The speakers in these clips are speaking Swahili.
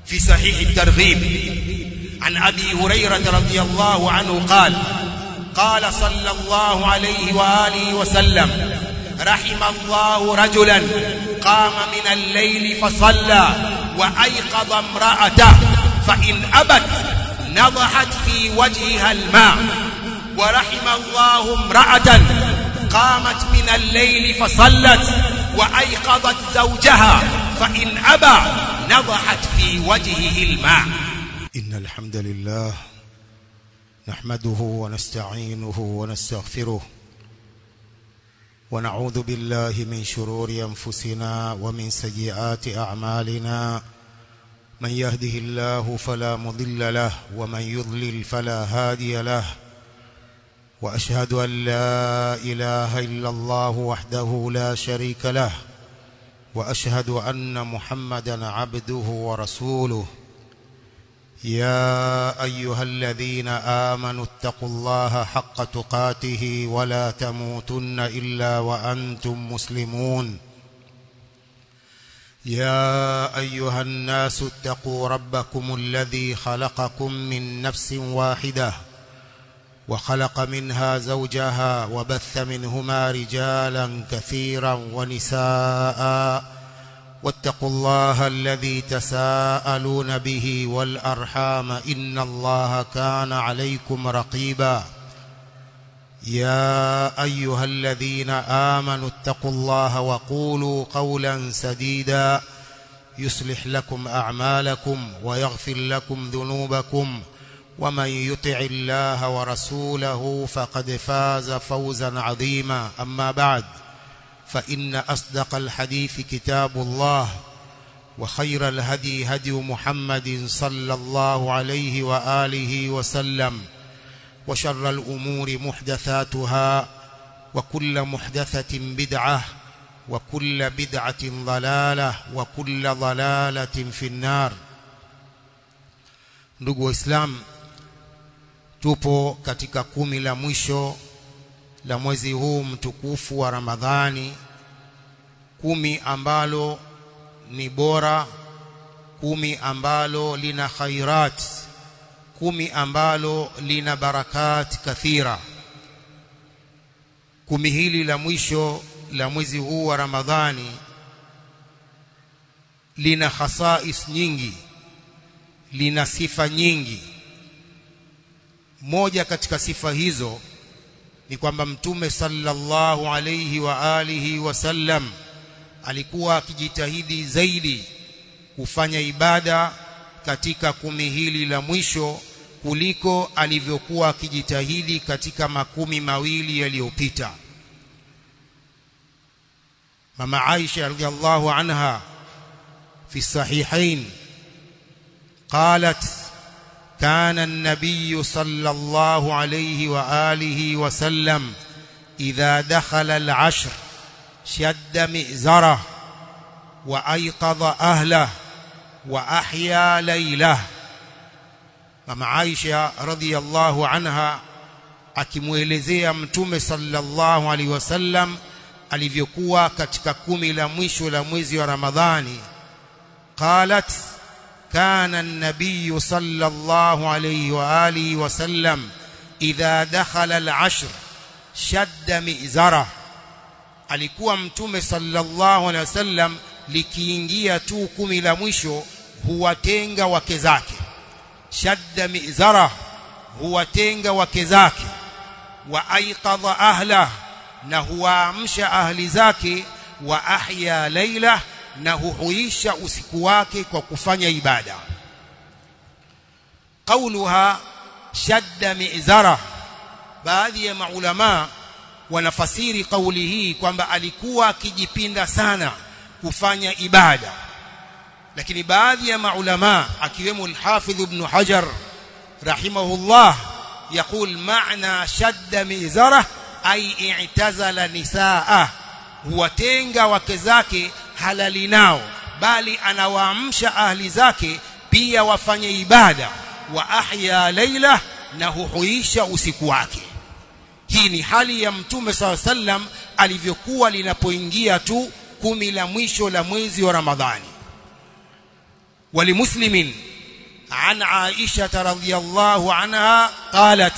في صحيح الترغيب عن أبي هريرة رضي الله عنه قال قال صلى الله عليه وآله وسلم رحم الله رجلا قام من الليل فصلى وأيقظ امرأته فإن أبت نضحت في وجهها الماء ورحم الله امرأة قامت من الليل فصلت وأيقظت زوجها فإن أبى نضحت في وجهه الماء إن الحمد لله نحمده ونستعينه ونستغفره ونعوذ بالله من شرور أنفسنا ومن سيئات أعمالنا من يهده الله فلا مضل له ومن يضلل فلا هادي له وأشهد أن لا إله إلا الله وحده لا شريك له وأشهد أن محمدا عبده ورسوله يا أيها الذين آمنوا اتقوا الله حق تقاته ولا تموتن إلا وأنتم مسلمون يا أيها الناس اتقوا ربكم الذي خلقكم من نفس واحدة وخلق منها زوجها وبث منهما رجالا كثيرا ونساء واتقوا الله الذي تساءلون به والأرحام إن الله كان عليكم رقيبا يا أيها الذين آمنوا اتقوا الله وقولوا قولا سديدا يصلح لكم أعمالكم ويغفر لكم ذنوبكم ومن يطع الله ورسوله فقد فاز فوزا عظيما أما بعد فإن أصدق الحديث كتاب الله وخير الهدي هدي محمد صلى الله عليه وآله وسلم وشر الأمور محدثاتها وكل محدثة بدعة وكل بدعة ضلالة وكل ضلالة في النار ndugu waislamu tupo katika kumi la mwisho la mwezi huu mtukufu wa Ramadhani kumi ambalo ni bora kumi ambalo lina khairat kumi ambalo lina barakat kathira kumi hili la mwisho la mwezi huu wa Ramadhani lina khasais nyingi lina sifa nyingi moja katika sifa hizo ni kwamba mtume sallallahu alayhi wa alihi wasallam alikuwa akijitahidi zaidi kufanya ibada katika kumi hili la mwisho kuliko alivyokuwa akijitahidi katika makumi mawili yaliyopita mama Aisha radhiallahu anha fi sahihain qalat كان النبي صلى الله عليه وآله وسلم إذا دخل العشر شد مئزره وأيقظ أهله وأحيا ليله mama Aisha radhiyallahu anha akimuelezea mtume sallallahu alaihi wasallam alivyokuwa katika kumi la mwisho la mwezi wa Ramadhani qalat كان النبي صلى الله عليه وآله وسلم إذا دخل العشر شد مئزره alikuwa mtume sallallahu alaihi wasallam likiingia tu kumi la mwisho huwatenga wake zake shadda mizara huwatenga wake zake wa aiqadha ahla na huwaamsha ahli zake wa ahya laila na huhuisha usiku wake kwa kufanya ibada qauluha shadda mizara baadhi ya maulama wanafasiri kauli hii kwamba alikuwa akijipinda sana kufanya ibada lakini baadhi ya maulama akiwemo al-Hafidh ibn Hajar rahimahullah يقول معنى شد مئزره أي اعتزل نساءه huwatenga wake zake halali nao bali anawaamsha ahli zake pia wafanye ibada wa ahya laila na huhuisha usiku wake hii ni hali ya mtume saw sallam alivyokuwa linapoingia tu kumi la mwisho la mwezi wa ramadhani ولمسلم عن عائشة رضي الله عنها قالت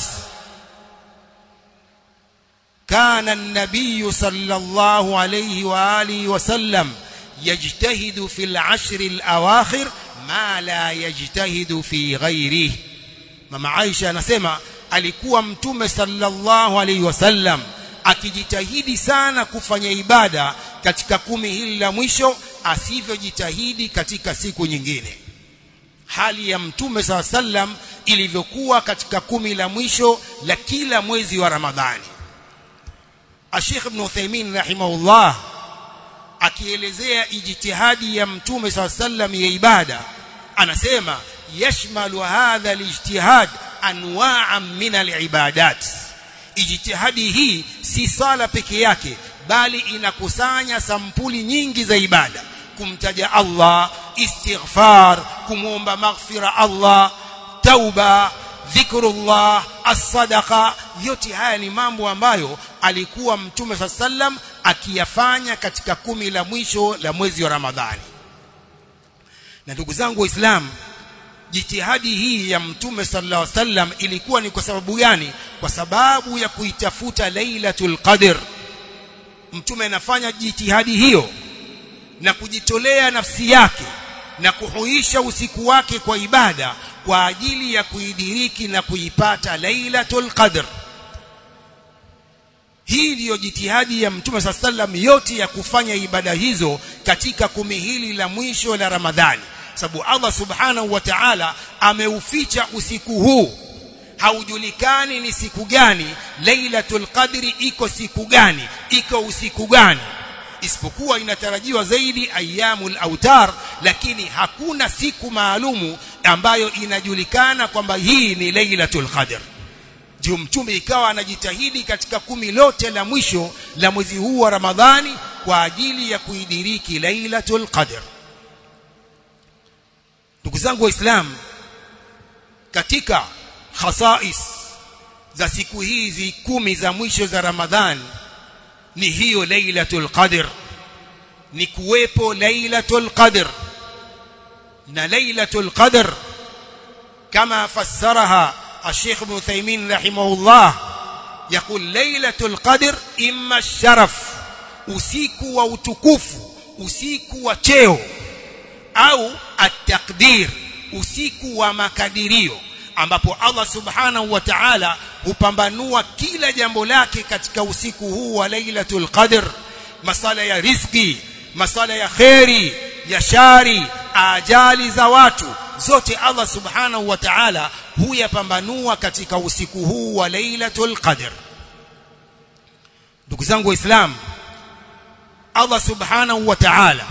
كان النبي صلى الله عليه وآله وسلم يجتهد في العشر الأواخر ما لا يجتهد في غيره mama Aisha anasema alikuwa mtume sallallahu alaihi wasallam akijitahidi sana kufanya ibada katika kumi hili la mwisho asivyojitahidi katika siku nyingine hali ya mtume saa sallam ilivyokuwa katika kumi la mwisho la kila mwezi wa Ramadhani Sheikh Ibn Uthaymeen rahimahullah akielezea ijtihadi ya mtume saa sallam ya ibada anasema yashmalu hadha alijtihad anwa'an min alibadat ijtihadi hii si sala peke yake bali inakusanya sampuli nyingi za ibada kumtaja Allah istighfar kumwomba maghfira Allah tauba dhikrullah as-sadaqa yote haya ni mambo ambayo alikuwa mtume sallam akiyafanya katika kumi la mwisho la mwezi wa Ramadhani na ndugu zangu waislamu jitihadi hii ya mtume sallallahu alaihi wasallam ilikuwa ni kwa sababu gani kwa sababu ya kuitafuta lailatul qadr mtume anafanya jitihadi hiyo na kujitolea nafsi yake na kuhuisha usiku wake kwa ibada kwa ajili ya kuidiriki na kuipata lailatul qadr hii ndiyo jitihadi ya mtume saa sallam yote ya kufanya ibada hizo katika kumi hili la mwisho la ramadhani sababu Allah subhanahu wa ta'ala ameuficha usiku huu haujulikani ni siku gani lailatul qadri iko siku gani iko usiku gani isipokuwa inatarajiwa zaidi ayyamul autar lakini hakuna siku maalumu ambayo inajulikana kwamba hii ni lailatul qadr ndio mtume ikawa anajitahidi katika kumi lote la mwisho la mwezi huu wa Ramadhani kwa ajili ya kuidiriki lailatul qadr ndugu zangu waislamu katika khasais za siku hizi kumi za mwisho za Ramadhan ni hiyo lailatul qadr ni kuwepo lailatul qadr na lailatul qadr kama fassaraha الشيخ ابن تيمين رحمه الله يقول ليلة القدر إما الشرف usiku wa utukufu usiku wa cheo au at-taqdir usiku wa makadirio ambapo Allah subhanahu wa ta'ala hupambanua kila jambo lake katika usiku huu wa Lailatul Qadr masala ya riziki masala ya kheri ya shari ajali za watu zote Allah subhanahu wa ta'ala huyapambanua katika usiku huu wa Lailatul Qadr ndugu zangu waislamu Allah subhanahu wa ta'ala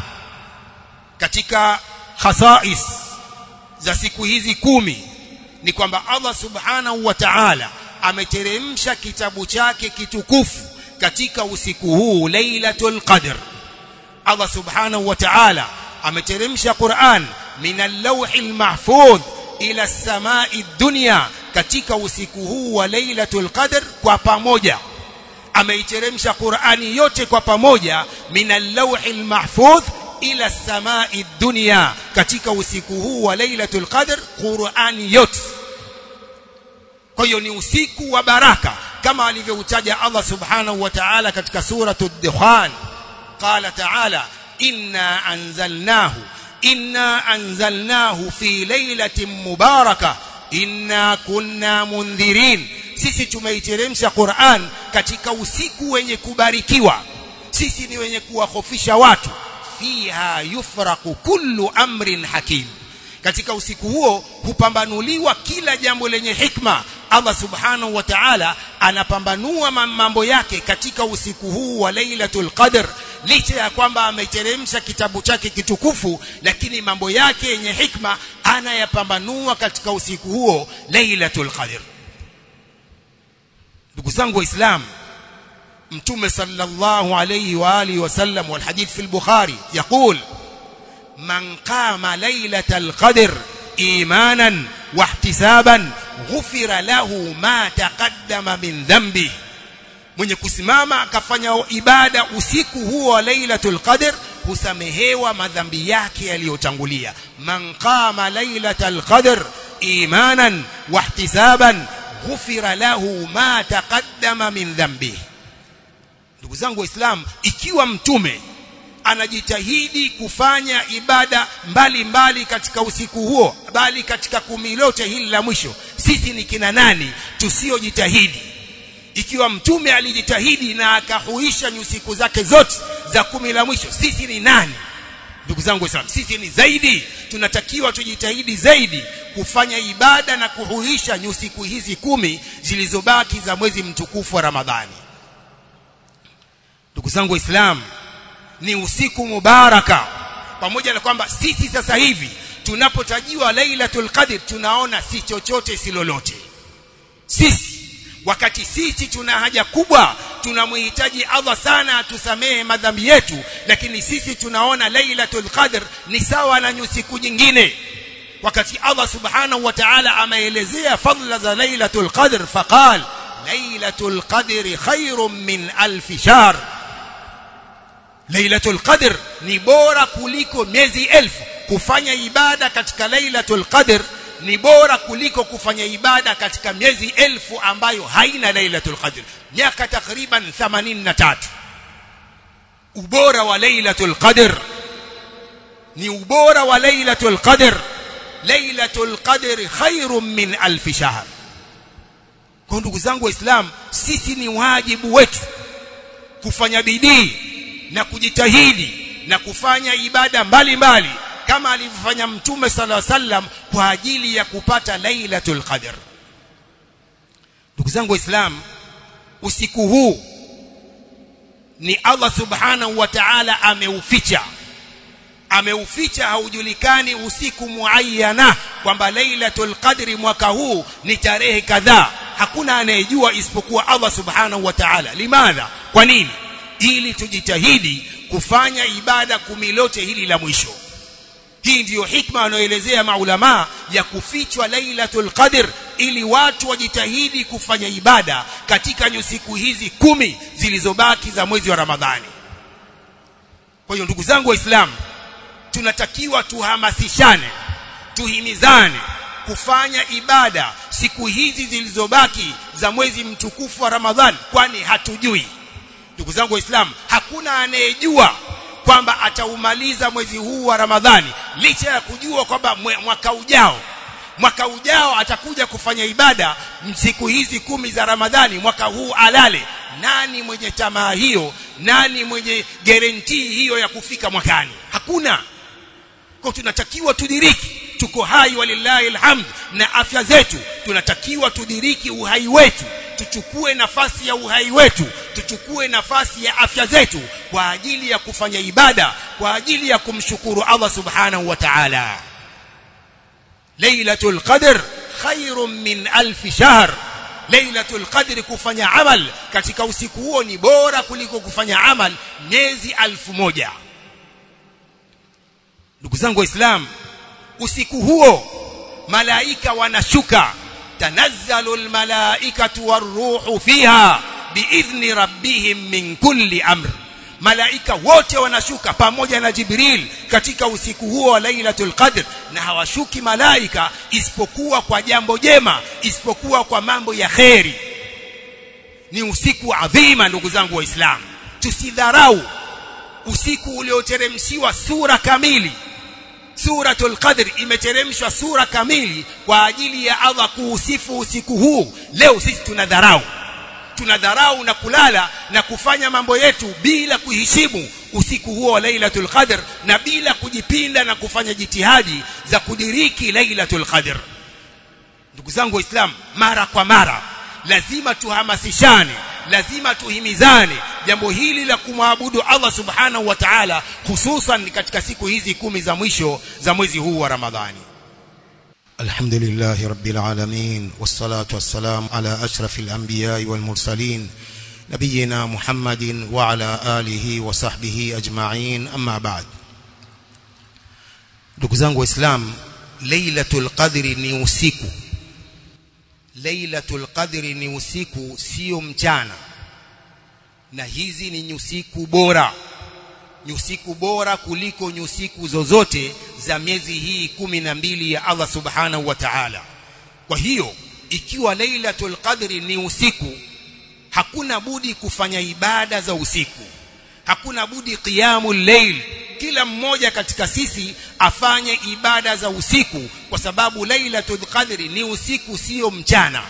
katika khasais za siku hizi kumi ni kwamba Allah subhanahu wa ta'ala ameteremsha kitabu chake kitukufu katika usiku huu Lailatul Qadr Allah subhanahu wa ta'ala ameteremsha Qur'an min al-lawhil mahfudh ila as-sama'i dunya katika usiku huu wa Lailatul Qadr kwa pamoja ameiteremsha Qur'ani yote kwa pamoja min al-lawhil mahfudh ila samai dunya katika usiku huu wa lailatul qadr qurani yote kwa hiyo ni usiku wa baraka kama alivyoutaja Allah subhanahu wa ta'ala katika suratu ad-dukhan qala ta'ala inna anzalnahu inna anzalnahu fi lailatin mubarakah inna kunna mundhirin sisi tumeiteremsha Qur'an katika usiku wenye kubarikiwa sisi ni wenye kuwahofisha watu fiha yufraqu kullu amrin hakim katika usiku huo hupambanuliwa kila jambo lenye hikma Allah subhanahu wa ta'ala anapambanua mambo yake katika usiku huu wa Lailatul Qadr licha ya kwamba ameteremsha kitabu chake kitukufu lakini mambo yake yenye hikma anayapambanua katika usiku huo Lailatul Qadr ndugu zangu waislamu mtume sallallahu alayhi wa alihi wasallam wal hadith fi al-bukhari yaqul man qama laylatal qadr imanan wa ihtisaban ghufira lahu ma taqaddama min dhanbi mwenye kusimama akafanya ibada usiku huo wa lailatul qadr husamehewa madhambi yake yaliyotangulia man qama lailatal qadr imanan wahtisaban ghufira lahu ma taqaddama min dhanbihi ndugu zangu waislamu ikiwa mtume anajitahidi kufanya ibada mbalimbali mbali katika usiku huo bali katika kumi lote hili la mwisho sisi ni kina nani tusiojitahidi ikiwa mtume alijitahidi na akahuisha nyusiku zake zote za kumi la mwisho sisi ni nani ndugu zangu waislamu sisi ni zaidi tunatakiwa tujitahidi zaidi kufanya ibada na kuhuisha nyusiku hizi kumi zilizobaki za mwezi mtukufu wa ramadhani ndugu zangu waislamu ni usiku mubaraka pamoja na kwamba sisi sasa hivi tunapotajiwa lailatul qadr tunaona si chochote si lolote sisi wakati sisi tuna haja kubwa tunamhitaji Allah sana atusamehe madhambi yetu lakini sisi tunaona lailatul qadr ni sawa na nyusiku nyingine wakati Allah subhanahu wa ta'ala ameelezea fadla za lailatul qadr faqal lailatul qadri khairum min alf shahr Lailatul Qadr ni bora kuliko miezi elfu kufanya ibada katika Lailatul Qadr ni bora kuliko kufanya ibada katika miezi elfu ambayo haina Lailatul Qadr miaka takriban 83 ubora wa Lailatul Qadr ni ubora wa Lailatul Qadr Lailatul Qadr khairum min alf shahr kwa ndugu zangu waislamu sisi ni wajibu wetu kufanya bidii na kujitahidi na kufanya ibada mbalimbali mbali, kama alivyofanya mtume sala sallam kwa ajili ya kupata lailatul qadr ndugu zangu waislamu usiku huu ni Allah subhanahu wa ta'ala ameuficha ameuficha haujulikani usiku muayyana kwamba lailatul qadri mwaka huu ni tarehe kadhaa hakuna anayejua isipokuwa Allah subhanahu wa ta'ala limadha kwa nini ili tujitahidi kufanya ibada kumi lote hili la mwisho hii ndiyo hikma anayoelezea maulama ya kufichwa lailatul qadr ili watu wajitahidi kufanya ibada katika nyusiku hizi kumi zilizobaki za mwezi wa ramadhani kwa hiyo ndugu zangu waislamu tunatakiwa tuhamasishane tuhimizane kufanya ibada siku hizi zilizobaki za mwezi mtukufu wa ramadhani kwani hatujui ndugu zangu waislamu hakuna anayejua kwamba ataumaliza mwezi huu wa ramadhani licha ya kujua kwamba mwaka ujao mwaka ujao atakuja kufanya ibada siku hizi kumi za ramadhani mwaka huu alale nani mwenye tamaa hiyo nani mwenye guarantee hiyo ya kufika mwakani hakuna kwa tunatakiwa tudiriki tuko hai walillahi alhamd na afya zetu tunatakiwa tudiriki uhai wetu tuchukue nafasi ya uhai wetu tuchukue nafasi ya afya zetu kwa ajili ya kufanya ibada kwa ajili ya kumshukuru Allah subhanahu wa ta'ala Lailatul Qadr khairum min alf shahr Lailatul Qadr kufanya amal katika usiku huo ni bora kuliko kufanya amal miezi alfu moja Ndugu zangu waislamu usiku huo malaika wanashuka tanazzalu almalaikatu waruhu fiha biidhni rabbihim min kulli amr malaika wote wanashuka pamoja na jibril katika usiku huo wa lailatul qadr na hawashuki malaika isipokuwa kwa jambo jema isipokuwa kwa mambo ya kheri ni usiku adhima ndugu zangu waislamu tusidharau usiku ulioteremshiwa sura kamili suratul qadr imeteremshwa sura kamili kwa ajili ya Allah kuusifu usiku huu leo sisi tunadharau tunadharau na kulala na kufanya mambo yetu bila kuheshimu usiku huo wa Lailatul Qadr na bila kujipinda na kufanya jitihadi za kudiriki Lailatul Qadr ndugu zangu waislamu mara kwa mara lazima tuhamasishane lazima tuhimizane jambo hili la kumwabudu Allah subhanahu wa ta'ala hususan katika siku hizi kumi za mwisho za mwezi huu wa Ramadhani الحمد لله رب العالمين والصلاة والسلام على أشرف الأنبياء والمرسلين نبينا محمد وعلى آله وصحبه أجمعين أما بعد ndugu zangu waislamu lailatul qadri ni usiku lailatul qadri ni usiku sio mchana na hizi ni usiku bora ni usiku bora kuliko nyusiku zozote za miezi hii kumi na mbili ya Allah subhanahu wa ta'ala kwa hiyo ikiwa lailatul qadri ni usiku hakuna budi kufanya ibada za usiku hakuna budi qiyamul layl kila mmoja katika sisi afanye ibada za usiku kwa sababu lailatul qadri ni usiku sio mchana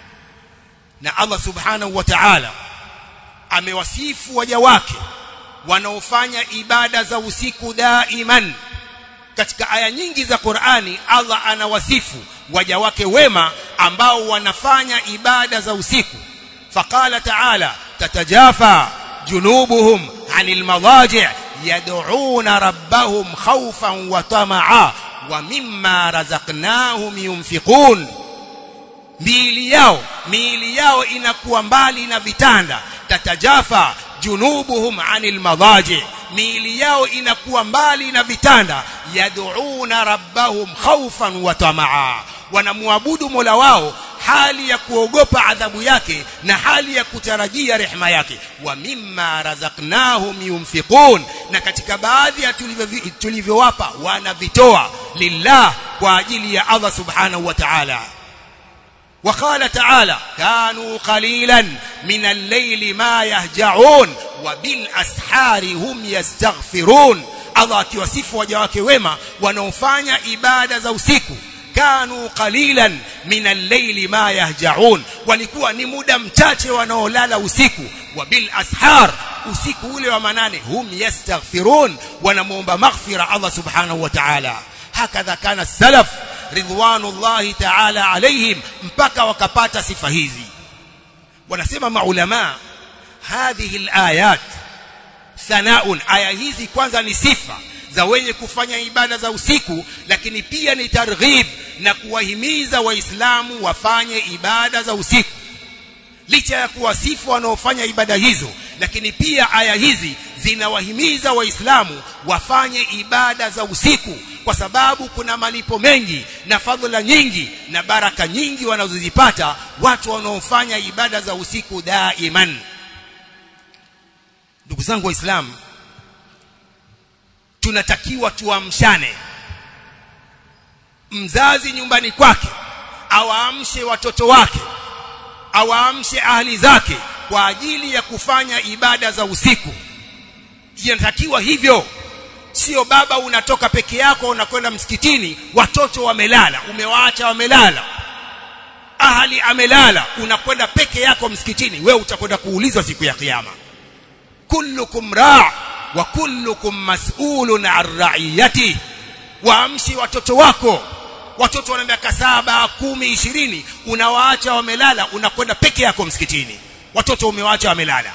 na Allah subhanahu wa ta'ala amewasifu waja wake wanaofanya ibada za usiku daiman katika aya nyingi za Qur'ani Allah anawasifu waja wake wema ambao wanafanya ibada za usiku faqala ta'ala tatajafa junubuhum 'anil madaji' yad'una rabbahum khawfan wa tama'a wa mimma razaqnahum yunfiqun miili yao miili yao inakuwa mbali na vitanda tatajafa junubuhum anil madaji miili yao inakuwa mbali na vitanda yad'una rabbahum khawfan wa tamaa wanamwabudu Mola wao hali ya kuogopa adhabu yake na hali ya kutarajia rehema yake wa mimma razaqnahum yunfiqun na katika baadhi ya tulivyowapa wanavitoa lillah kwa ajili ya Allah subhanahu wa ta'ala وقال تعالى كانوا قليلا من الليل ما يهجعون وبالاسحار هم يستغفرون Allah akiwasifu waja wake wema wanaofanya ibada za usiku kanu qalilan min al-layli ma yahja'un walikuwa ni muda mchache wanaolala usiku wa bil ashar usiku ule wa manane hum yastaghfirun wanamuomba maghfira Allah subhanahu wa ta'ala hakadha kana salaf ridwanullahi ta'ala alaihim mpaka wakapata sifa hizi wanasema maulama hadhihi alayat thanaun aya hizi kwanza ni sifa za wenye kufanya ibada za usiku lakini pia ni targhib na kuwahimiza waislamu wafanye ibada za usiku licha ya kuwasifu wanaofanya ibada hizo lakini pia aya hizi zinawahimiza waislamu wafanye ibada za usiku kwa sababu kuna malipo mengi na fadhila nyingi na baraka nyingi wanazozipata watu wanaofanya ibada za usiku daiman ndugu zangu waislamu tunatakiwa tuamshane mzazi nyumbani kwake awaamshe watoto wake awaamshe ahli zake kwa ajili ya kufanya ibada za usiku inatakiwa hivyo sio baba unatoka peke yako unakwenda msikitini watoto wamelala umewaacha wamelala ahali amelala unakwenda peke yako msikitini wewe utakwenda kuulizwa siku ya kiyama kullukum ra' wa kullukum mas'ulun 'an ra'iyati waamshi watoto wako watoto wana miaka saba kumi ishirini unawaacha wamelala unakwenda peke yako msikitini watoto umewaacha wamelala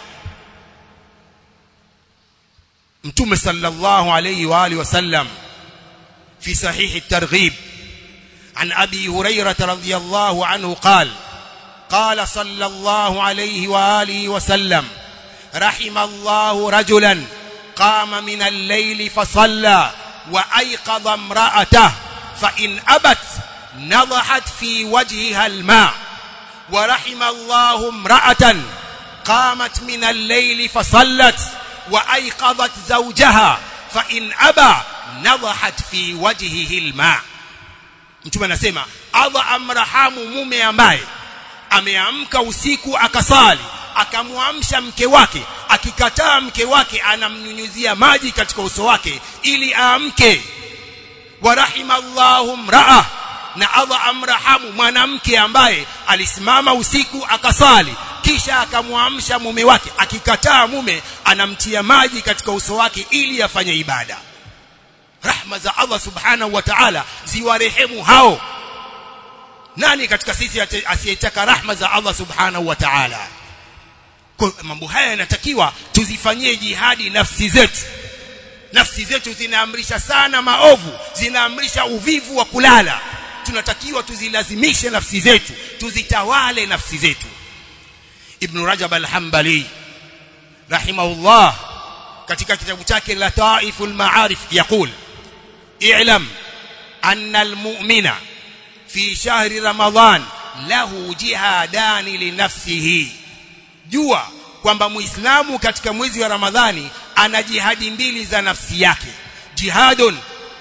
mtume sallallahu alayhi wa alihi wasallam fi sahih at-targhib عن أبي هريرة رضي الله عنه قال قال صلى الله عليه وآله وسلم رحم الله رجلا قام من الليل فصلى وأيقظ امرأته فإن أبت نضحت في وجهها الماء ورحم الله امرأة قامت من الليل فصلت وأيقظت زوجها فإن أبى نضحت في وجهه الماء mtume anasema Allah amrahamu mume ambaye ameamka usiku akasali akamwamsha mke wake akikataa mke wake anamnyunyuzia maji katika uso wake ili aamke wa rahimallahu mraa na Allah amrahamu mwanamke ambaye alisimama usiku akasali kisha akamwamsha mume wake akikataa mume anamtia maji katika uso wake ili afanye ibada rahma za Allah subhanahu wa ta'ala ziwarehemu hao nani katika sisi asiyetaka rahma za Allah subhanahu wa ta'ala mambo haya yanatakiwa tuzifanyie jihadi nafsi zetu nafsi zetu zinaamrisha sana maovu zinaamrisha uvivu wa kulala tunatakiwa tuzilazimishe nafsi zetu tuzitawale nafsi zetu ibn rajab al-hanbali rahimahullah katika kitabu chake lataiful ma'arif yaqul i'lam anna al-mu'mina fi shahri ramadan lahu jihadani li nafsihi jua kwamba muislamu katika mwezi wa ramadhani ana jihadi mbili za nafsi yake jihadun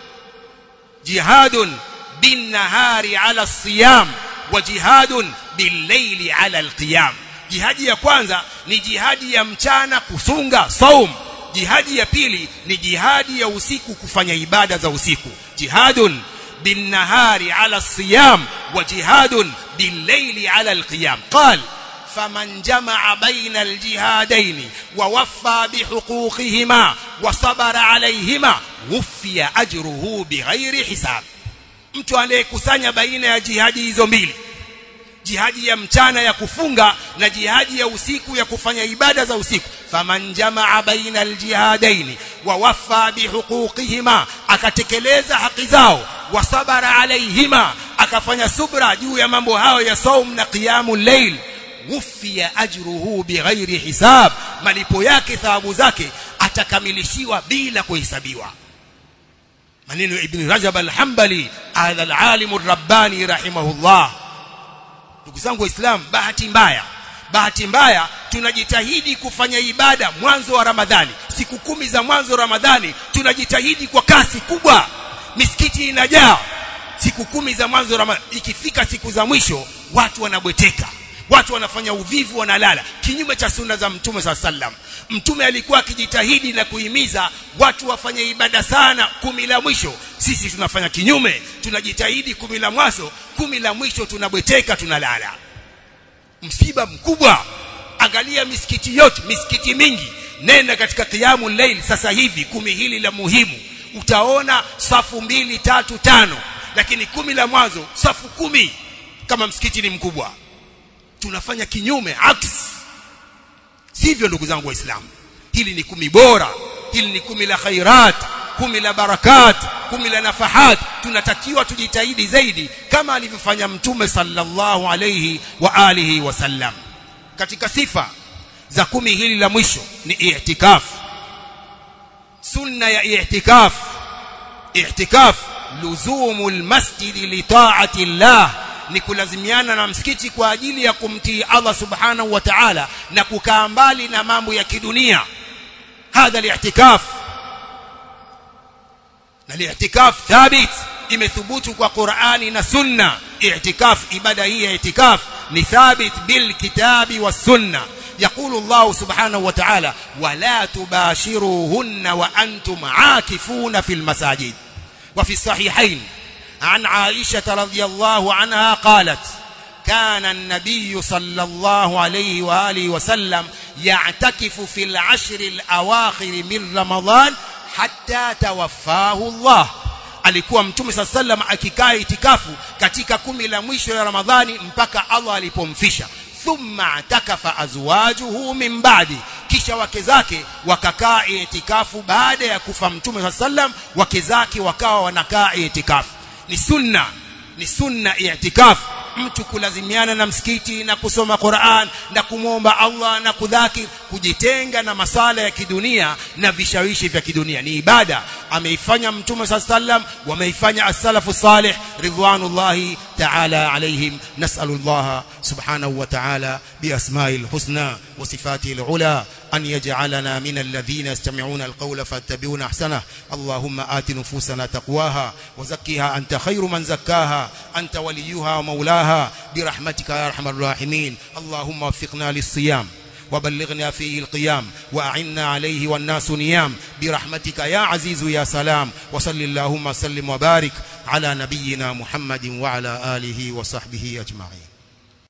jihadun bin nahari ala siyam wa jihadun bil layli ala alqiyam jihadi ya kwanza ni jihadi ya mchana kufunga saum jihadi ya pili ni jihadi ya usiku kufanya ibada za usiku jihadun bin nahari ala siyam wa jihadun bil layli ala alqiyam qala فمن جمع بين الجهادين ووفى بحقوقهما وصبر عليهما وفي أجره بغير حساب mtu anayekusanya baina ya jihadi hizo mbili jihadi ya mchana ya kufunga na jihadi ya usiku ya kufanya ibada za usiku faman jamaa baina aljihadaini wa waffa bihuquqihima akatekeleza haki zao wa sabara alaihima akafanya subra juu ya mambo hayo ya saum na qiyamul layl wufia ajruhu bighairi hisab malipo yake thawabu zake atakamilishiwa bila kuhesabiwa maneno ibn rajab al-hanbali hadha al-alim ar-rabbani rahimahullah ndugu zangu waislamu bahati mbaya bahati mbaya tunajitahidi kufanya ibada mwanzo wa ramadhani siku kumi za mwanzo wa ramadhani tunajitahidi kwa kasi kubwa misikiti inajaa siku kumi za mwanzo wa ramadhani ikifika siku za mwisho watu wanabweteka watu wanafanya uvivu wanalala kinyume cha sunna za mtume saa sallam mtume alikuwa akijitahidi na kuhimiza watu wafanye ibada sana kumi la mwisho sisi tunafanya kinyume tunajitahidi kumi la mwanzo kumi la mwisho tunabweteka tunalala msiba mkubwa angalia misikiti yote misikiti mingi nenda katika kiamu layl sasa hivi kumi hili la muhimu utaona safu mbili tatu tano lakini kumi la mwanzo safu kumi kama msikiti ni mkubwa tunafanya kinyume aks sivyo ndugu zangu waislamu hili ni kumi bora hili ni kumi la khairat kumi la barakat kumi la nafahat tunatakiwa tujitahidi zaidi kama alivyofanya mtume sallallahu alayhi wa alihi wasallam katika sifa za kumi hili la mwisho ni i'tikaf sunna ya i'tikaf i'tikaf luzumul masjid li ta'ati Allah ni kulazimiana na msikiti kwa ajili ya kumtii Allah subhanahu wa ta'ala na kukaa mbali na mambo ya kidunia hadha li'tikaf na li'tikaf thabit imethubutu kwa Qur'ani na Sunna i'tikaf ibada hii ya i'tikaf ni thabit bil kitabi was sunna يقول الله سبحانه وتعالى ولا تباشروهن وأنتم عاكفون في المساجد وفي الصحيحين عن عائشة رضي الله عنها قالت كان النبي صلى الله عليه وآله وسلم يعتكف في العشر الأواخر من رمضان حتى توفاه الله alikuwa mtume saa sallam akikaa itikafu katika kumi la mwisho ya ramadhani mpaka allah alipomfisha thumma atakafa azwajuhu min ba'di kisha wake zake wakakaa itikafu baada ya kufa mtume saa sallam wake zake wakawa wanakaa itikafu ni sunna ni sunna i'tikaf mtu kulazimiana na msikiti na kusoma Qur'an na kumwomba Allah na kudhaki kujitenga na masala ya kidunia na vishawishi vya kidunia ni ibada ameifanya mtume sallam wameifanya as-salafu salih ridwanullahi ta'ala alaihim nas'alullah subhanahu wa ta'ala bi asma'il husna wa sifatil ula أن يجعلنا من الذين يستمعون القول فاتبعون أحسنه اللهم آت نفوسنا تقواها وزكها أنت خير من زكاها أنت وليها ومولاها برحمتك يا أرحم الراحمين اللهم وفقنا للصيام وبلغنا فيه القيام وأعنا عليه والناس نيام برحمتك يا عزيز يا سلام وصل اللهم سلم وبارك على نبينا محمد وعلى آله وصحبه أجمعين